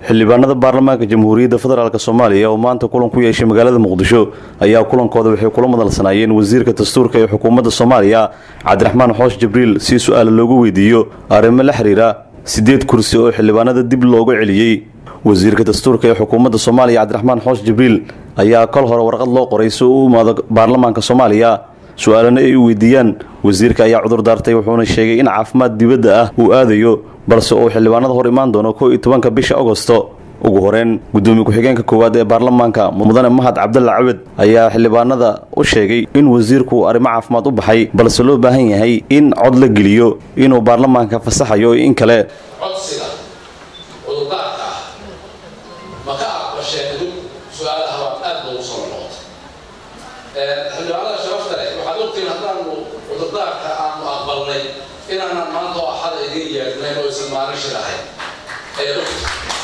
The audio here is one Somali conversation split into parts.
xildhibaanada baarlamaanka jamhuuriyadda federaalk soomaaliya oo maanta kulan ku yeeshay magaalada muqdisho ayaa kulankooda waxay kula madalsanaayeen wasiirka dastuurka ee xukuumadda soomaaliya cabdiraxmaan xoosh jibriil si su-aal loogu weydiiyo arrimo la xiriira siddeed kursi oo xildhibaanada dib looga celiyey wasiirka dastuurka ee xukuumadda soomaaliya cabdiraxmaan xoosh jibriil ayaa kol hore warqad loo qoray si uu u imaado baarlamaanka soomaaliya su-aalana ay u weydiiyaan wasiirka ayaa cudur daartay wuxuuna sheegay in caafimaad dibadda ah uu aadayo balse uu xildhibaanada hor imaan doono kow iyo tobanka bisha agosto ugu horeyn gudoomiye ku-xigeenka koowaad ee baarlamaanka mudane mahad cabdalla cawed ayaa xildhibaanada u sheegay in wasiirku arrimo caafimaad u baxay balse loo baahan yahay in cod la geliyo inuu baarlamaanka fasaxayo in kale codsiga cudurdaarka ah ma ka aqbasheen dib su-aalaha waa aad loogu soo noqotay xildhibaanada sharafta leh waxaad ogtihiin haddaanu cudurdaarka aanu aqbalnay inaanan maanta oo axada idiin yeedhnayn oo isan maalin shir ahayn ayaad ogti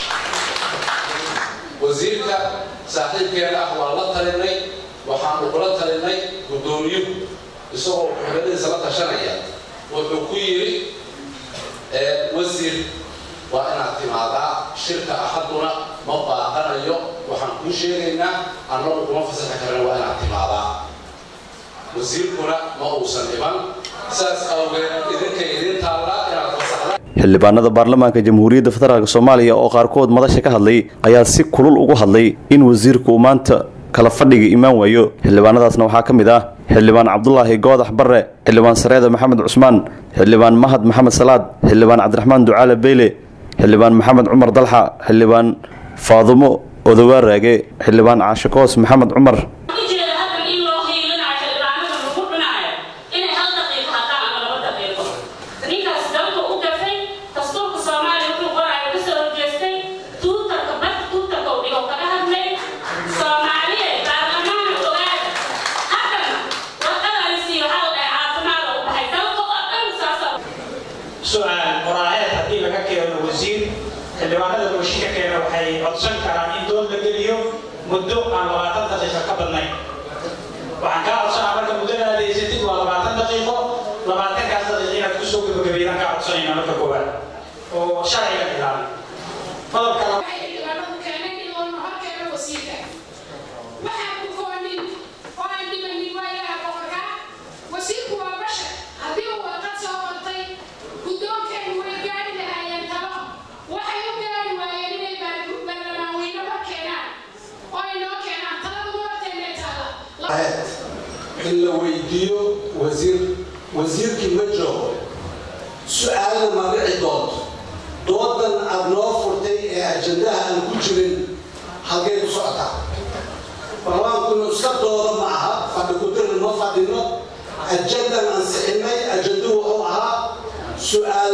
wasiirka saaxiibkeena ah waa la talinay waxaanu kula talinay guddoomiyuhu isagoo xukuumadadiisa la tashanaya wuxuu ku yidhi wasiir waa inaad timaadaa shirka axaduna ma baaqanayo waxaan kuu sheegaynaa annagu kuma fasaxi karana waa inaad timaadaa wasiirkuna ma uusan iman saas awgeed idinka idin taallaa inaad fasaxda xildhibaanada baarlamaanka jamhuuriyadda federaalk soomaaliya oo qaarkood madasha ka hadlay ayaa si kulul ugu hadlay in wasiirku uu maanta kala fadhiga imaan waayo xildhibaanadaasna waxaa ka mid ah xildhibaan cabdulaahi goodax barre xildhibaan sareeda maxamed cusmaan xildhibaan mahad maxamed salaad xildhibaan cabdiraxmaan ducaale beyle xildhibaan maxamed cumar dalxa xildhibaan faadumo odowaa raage xildhibaan caashikoos maxamed cumar su-aal qoraaheed haddii laga keeno wasiir xildhibaanada bulshika keena waxay codsan karaan in dood la geliyo muddo aan labaatan daqiiqo ka badnayn waxaan kaa codsanaa marka muddada adeysatid waa labaatan daqiiqo labaatankaas daqiiqo inaad kusoo gabagabeydaan kaa codsanayna marka koowaad oo sharciga ilaali qodobka wasiirku waa bashar haddii uu warqad soo qortay guddoonkeenu way gaari lahaayeen talo waxay u gaari waayeen inay baarlamaanweyne hor keenaan oo ay noo keenaan taladu horteennay taala in la weydiiyo wasiir wasiirkii ma joogo su-aalna ma dhici doonto doodan aad noo furtay ee ajandaha aan ku jirin halkay ku socotaa barlamaankuna iska dooda ma aha fadhi kudirna ma fadhino ajandan ansixinay ajanduhu wuxuu ahaa su-aal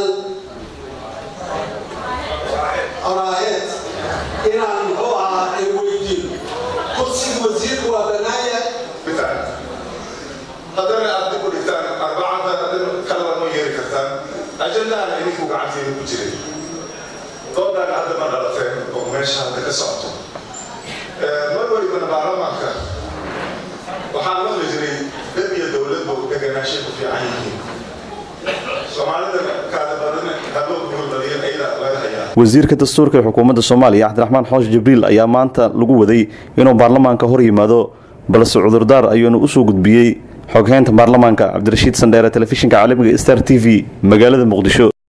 qoraaheed inaan muxuu ahaa ay weydiino kursiga wasiirku waa bannaan yahay haddana aad dib u dhigtaan arbacada haddana kalaba ma yeeri kartaan ajandahan idinku gacanteeda ku jiray doodaana hadda ma dhalateen oo meesha hadda ka socoto mar walibana baarlamaanka waxaan maqli jiray dad iyo dowladba deganaashay ku fiican yihiin soomaalida kaada badan haboo guurbadiyan ayadaa laga hayaa wasiirka dastuurka ee xukuumadda soomaaliya cabdiraxmaan xoosh jibriil ayaa maanta lagu waday inuu baarlamaanka hor yimaado balse cudurdaar ayuuna usoo gudbiyey xogheynta baarlamaanka cabdirashiid sandheere telefishinka caalamiga star t v magaalada muqdisho